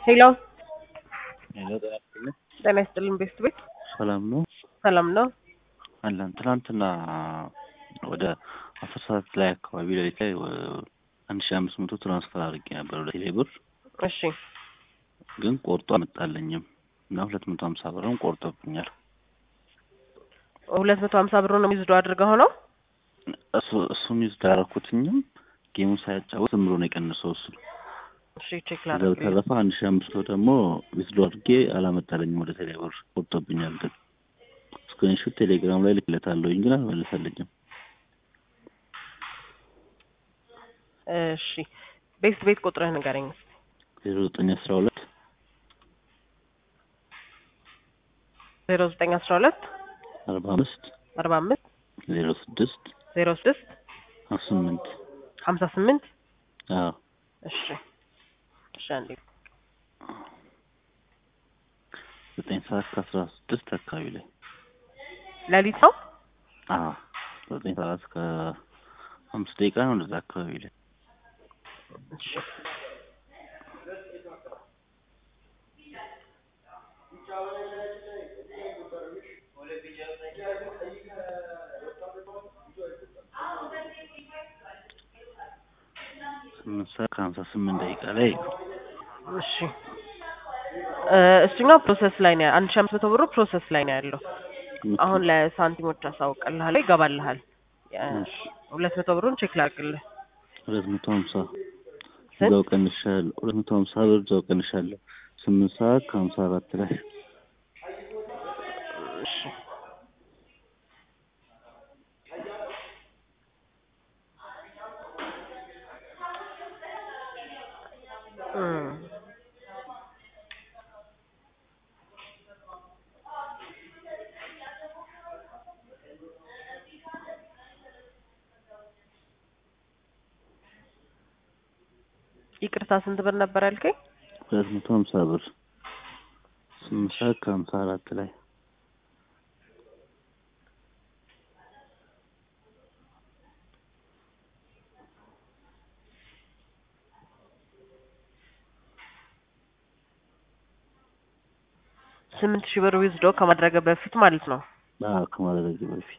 ሄሎ ሄሎ ጤና ይስጥልኝ። ጤና ይስጥልን ቤስት ቤት ሰላም ነው ሰላም ነው። አለን። ትናንትና ወደ አስር ሰዓት ላይ አካባቢ ሌሊት ላይ አንድ ሺ አምስት መቶ ትራንስፈር አድርጌ ነበር ወደ ቴሌ ብር፣ እሺ ግን ቆርጦ አመጣለኝም እና ሁለት መቶ ሀምሳ ብርም ቆርጦብኛል። ሁለት መቶ ሀምሳ ብር ነው ሚዝዶ አድርገው ነው። እሱ እሱን ይዝ ዳረኩትኝም ጌሙን ሳያጫወት ዝም ብሎ ነው የቀንሰው እሱ። እሺ ቼክ ከዛ ላድርግ። በተረፈ አንድ ሺ አምስት መቶ ደግሞ ዊዝድሮ አድርጌ አላመጣለኝም ወደ ቴሌ ብር ቆርጦብኛል። ግን ስክሪንሾት ቴሌግራም ላይ ልክለታለሁኝ ግን አልመለሰልኝም። እሺ ቤስት ቤት ቁጥርህ ንገረኝ እስኪ። ዜሮ ዘጠኝ አስራ ሁለት ዜሮ ዘጠኝ አስራ ሁለት አርባ አምስት አርባ አምስት ዜሮ ስድስት ዜሮ ስድስት ስምንት ሀምሳ ስምንት አዎ እሺ እሺ አንዴ ዘጠኝ ሰዓት ከአስራ ስድስት አካባቢ ላይ ሌሊት ነው። አዎ ዘጠኝ ሰዓት ከአምስት ደቂቃ ነው እንደዛ አካባቢ ላይ እሺ ስምንት ሰዓት ከሀምሳ ስምንት ደቂቃ ላይ እሺ እ እሱኛው ፕሮሰስ ላይ ነው። አንድ ሺህ አምስት መቶ ብሩ ፕሮሰስ ላይ ነው ያለው። አሁን ለሳንቲሞች አሳውቅልሃለሁ፣ ይገባልሃል። እሺ ሁለት መቶ ብሩን ቼክ ላድርግልህ። ሁለት መቶ ሀምሳ ስንት? እዛው ቀንሻለሁ። ሁለት መቶ ሀምሳ ብር እዛው ቀንሻለሁ። ስምንት ሰዓት ከሀምሳ አራት ላይ እሺ እም ይቅርታ ስንት ብር ነበር ያልከኝ? ሁለት መቶ ሀምሳ ብር ስምንት ሰዓት ከሀምሳ አራት ላይ ስምንት ሺህ ብር ዊዝዶ ከማድረገ በፊት ማለት ነው። አዎ ከማድረግ በፊት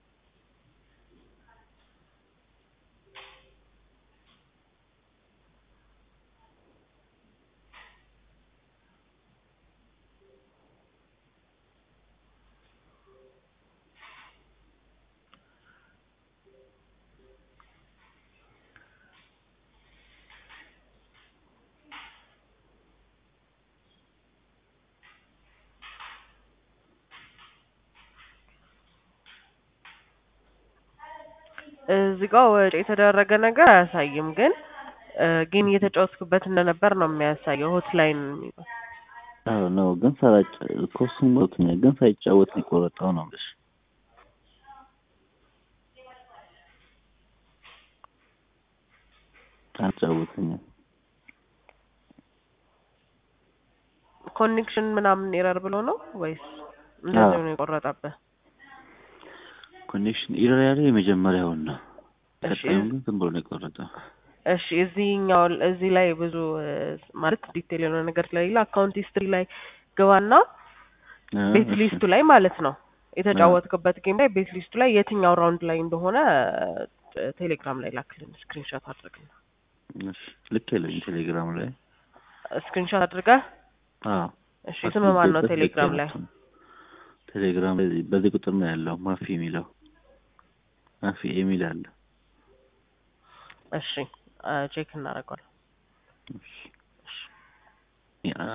እዚህ ጋር ወጪ የተደረገ ነገር አያሳይም፣ ግን እ ግን እየተጫወትክበት እንደነበር ነው የሚያሳየው። ሆትላይን የሚለው አዎ ነው ግን ሳላጫ ኮስም ሞትኛል ግን ሳይጫወት ነው የቆረጠው ነው የምልሽ። አልጫወተኝም። ኮኔክሽን ምናምን ኤረር ብሎ ነው ወይስ እንደዚህ ነው የቆረጠብህ? ኮኔክሽን ኢረር ያለ የመጀመሪያውን ነው። እሺ ቀጣዩን ግን ዝም ብሎ ነው የቆረጠው። እሺ እዚህኛው እዚህ ላይ ብዙ እ ማለት ዲቴል የሆነ ነገር ስለሌለ አካውንት ሂስትሪ ላይ ግባና አ፣ ቤት እሺ፣ ሊስቱ ላይ ማለት ነው የተጫወትክበት ጌም ላይ ቤት ሊስቱ ላይ የትኛው ራውንድ ላይ እንደሆነ እ ቴሌግራም ላይ ላክልን ስክሪንሾት አድርግና እሺ። ልክ የለኝ ቴሌግራም ላይ ስክሪንሾት አድርገህ አዎ እሺ ስም ማን ነው አስገባበት ቴሌግራም ላይ ልክ ነው። ቴሌግራም ላይ በዚህ ቁጥር ነው ያለው ማፊ የሚለው ማፊ የሚል አለ። እሺ ቼክ እናደርገዋለን እሺ። ያ